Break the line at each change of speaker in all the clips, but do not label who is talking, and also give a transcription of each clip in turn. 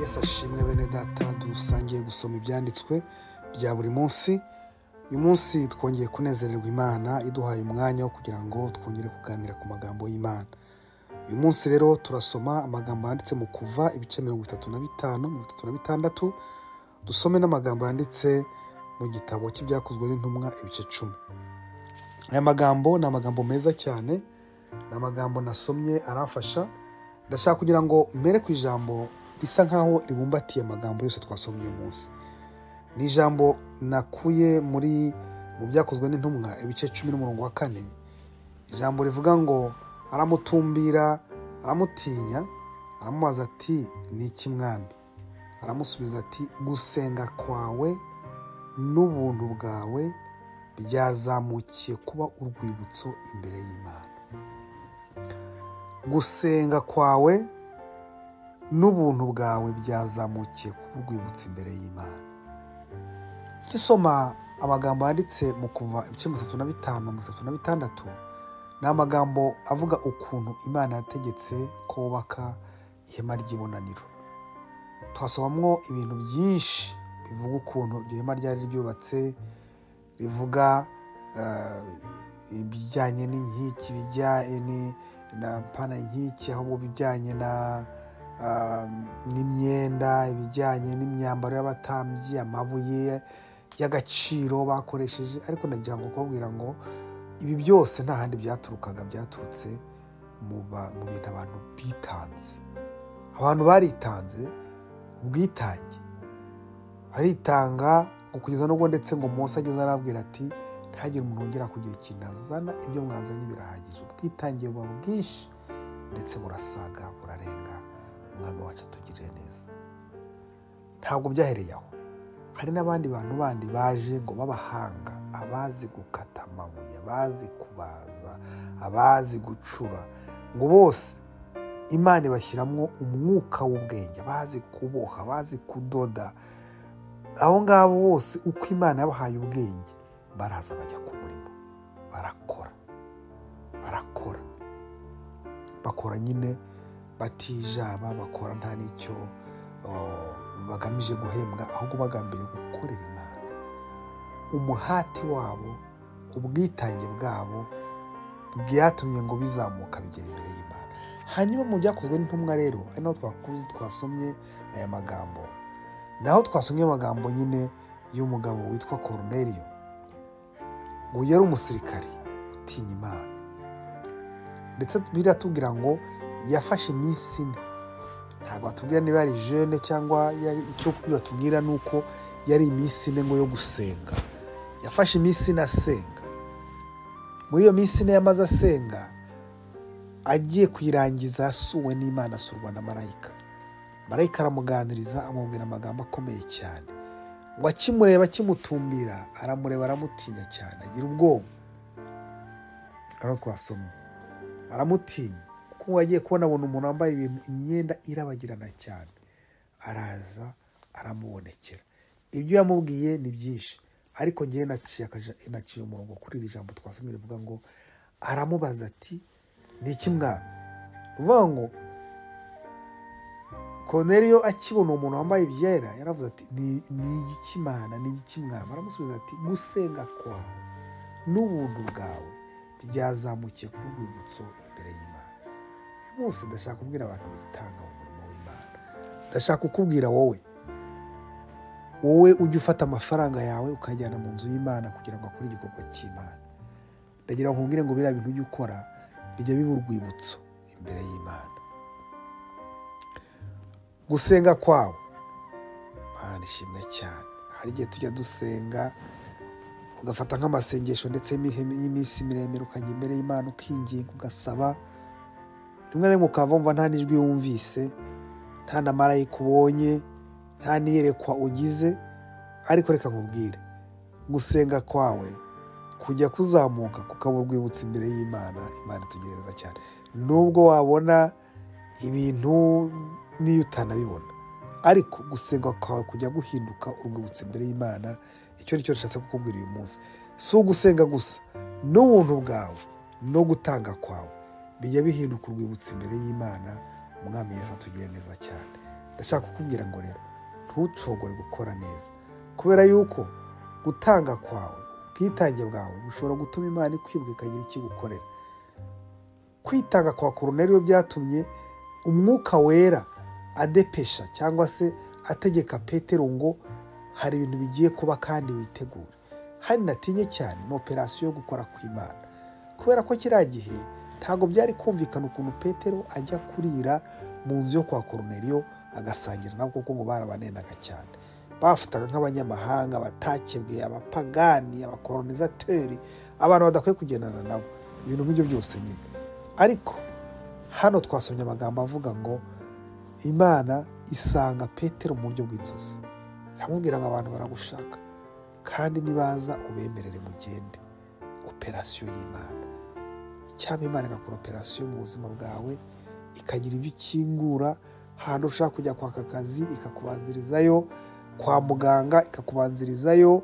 yesi ashimwe bene data dusangiye gusoma ibyanditswe bya buri munsi uyu munsi twongeye kunezererwa imana iduhaye umwanya wo kugira ngo twongere kuganira ku magambo y'imana uyu munsi rero turasoma amagambo yanditse mu kuva ibice mirongo itatu na bitanu mirongo itatu na bitandatu dusome n'amagambo yanditse mu gitabo cy'ibyakozwe n'intumwa ibice cumi aya magambo ni amagambo meza cyane ni amagambo nasomye aramfasha ndashaka kugira ngo mbere ku ijambo risa nkaho ribumbatiye amagambo yose twasomye uyu munsi ni ijambo nakuye muri mu byakozwe n'intumwa ibice cumi n'umurongo wa kane ijambo rivuga ngo aramutumbira aramutinya aramubaza ati ni iki mwami aramusubiza ati gusenga kwawe n'ubuntu bwawe byazamukiye kuba urwibutso imbere y'imana gusenga kwawe n'ubuntu bwawe byazamukiye kuba urwibutso imbere y'imana nkisoma amagambo yanditse mu kuva ibice mirongo itatu na bitanu mirongo itatu na bitandatu ni amagambo avuga ukuntu imana yategetse ko wubaka ihema ry'ibonaniro tuhasomamo ibintu byinshi bivuga ukuntu iryo hema ryari ryubatse rivuga eh, ibijyanye n'inkiki bijyanye pana inkiki ahubwo bijyanye na ah, n'imyenda ibijyanye n'imyambaro y'abatambyi amabuye y'agaciro bakoresheje ariko nagira ngo kubabwira ngo ibi byose nta handi byaturukaga byaturutse mu ba- mu bintu abantu bitanze abantu baritanze ubwitange aritanga ngo kugeza n'ubwo ndetse ngo Mose ageze arabwira ati ntihagire umuntu wongera kugira ikintu azana ibyo mwazanye birahagije ubwitange buba bwinshi ndetse burasaga burarenga umwami wacu atugirire neza ntabwo byahereye aho hari n'abandi bantu bandi baje ngo b'abahanga abazi gukata amabuye abazi kubaza abazi gucura ngo bose imana ibashyiramo umwuka w'ubwenge abazi kuboha abazi kudoda abo ngabo bose uko imana yabahaye ubwenge baraza bajya ku murimo barakora barakora bakora nyine batijaba bakora nta n'icyo oh, bagamije guhembwa ahubwo bagambiriye gukorera imana umuhati wabo ubwitange bwabo byatumye ngo bizamuka bigera imbere y'imana hanyuma mu byakozwe n'intumwa rero ari naho twakuze twasomye aya magambo naho twasomye amagambo nyine y'umugabo witwa Cornelio ngo yari umusirikari utinya imana ndetse biratubwira ngo yafashe iminsi ine ntabwo batubwira niba yari jene cyangwa yari icyo batubwira ni uko yari iminsi ine ngo yo gusenga yafashe iminsi ine asenga muri iyo minsi ine yamaze asenga agiye kuyirangiza yasuwe n'imana asurwa na marayika marayika aramuganiriza amubwira amagambo akomeye cyane ngo akimureba akimutumbira aramureba aramutinya cyane agira ubwoba hano twasomye aramutinya kuko ngo agiye kubona abona umuntu wambaye ibintu imyenda irabagirana cyane araza aramubonekera ibyo yamubwiye ni byinshi ariko ngewe naciye akaja- naciye umurongo kuri iri jambo twasomye rivuga ngo aramubaza ati ni iki mwana ni ukuvuga ngo Cornelio akibona uwo muntu wambaye ibyera yaravuze ati "Ni- ni igikimana ni igikimwama aramusubiza ati gusenga kwawe n'ubuntu bwawe byazamukiye ku rwibutso imbere y'imana uyu munsi ndashaka kubwira abantu bitanga mu murimo w'imana ndashaka kukubwira wowe wowe ujya ufata amafaranga yawe ukajyana mu nzu y'imana kugira ngo akore igikorwa cy'imana ndagira ngo nkubwire ngo biriya bintu ujya ukora bijya biba urwibutso imbere y'imana gusenga kwawe Mana ishimwe cyane hari igihe tujya dusenga ugafata nk'amasengesho ndetse y'imihe- y'iminsi miremire ukajya imbere y'imana ukinginga ugasaba rimwe na rimwe ukava wumva nta n'ijwi wumvise nta na marayika ubonye nta n'iyerekwa ugize ariko reka nkubwire gusenga kwawe kujya kuzamuka kukaba urwibutso imbere y'imana imana itugerereza cyane nubwo wabona ibintu n'iyo utanabibona ariko gusenga kwawe kujya guhinduka urwibutso imbere y'imana icyo ni cyo rishatse kukubwira uyu munsi si ugusenga gusa n'ubuntu bwawe no gutanga kwawe bijya bihinduka urwibutso imbere y'imana umwami yesu atugire neza cyane ndashaka kukubwira ngo rero ntucogore gukora neza kubera yuko gutanga kwawe ubwitange bwawe bushobora gutuma imana ikwibuka ikagira ikigukorera kwitanga kwa korona rero byatumye umwuka wera adepesha cyangwa se ategeka petero ngo hari ibintu bigiye kuba kandi witegure hari natinye cyane ni operasiyo yo gukora kw'imana kubera ko kiriya gihe ntabwo byari kumvikana ukuntu petero ajya kurira mu nzu yo kwa koroneriyo agasangira nabo kuko ngo barabanendaga cyane bafataga nk'abanyamahanga batakebwe abapagani abakoronizateri abantu badakwiye kugendana nabo ibintu nk'ibyo byose nyine ariko hano twasomye amagambo avuga ngo imana isanga petero mu buryo bw'inzozi iramubwira ngo abantu baragushaka kandi nibaza ubemerere mugende operasiyo y'imana cyangwa imana igakora operasiyo mu buzima bwawe ikagira ibyo ikingura ahantu ushaka kujya kwaka akazi ikakubanzirizayo kwa muganga ikakubanzirizayo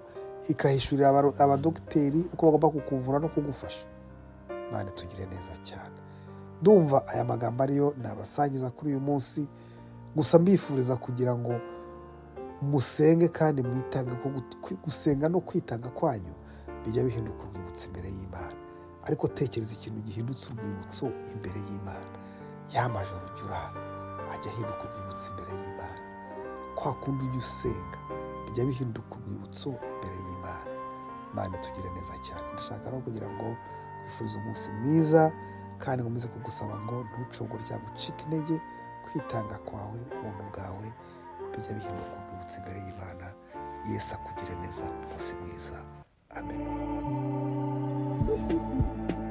ikahishurira abadogiteri uko bagomba kukuvura no kugufasha mwana tugire neza cyane ndumva aya magambo ariyo nabasangiza kuri uyu munsi gusa mbifuriza kugira ngo musenge kandi mwitange ko gusenga no kwitanga kwanyu bijya bihinduka urwibutso imbere y'imana ariko tekereza ikintu gihindutse urwibutso imbere y'imana yamajoro jya urara ajya ahinduka urwibutso imbere y'imana kwa kundi ujya usenga bijya bihinduka urwibutso imbere y'imana imana tugire neza cyane ndashaka no kugira ngo twifurize umunsi mwiza kandi nkomeze kugusaba ngo ntucogore cyangwa ucike intege kwitanga kwawe ubuntu bwawe bijya bihinduka urwibutso imbere y'imana yesu akugire neza umunsi mwiza amen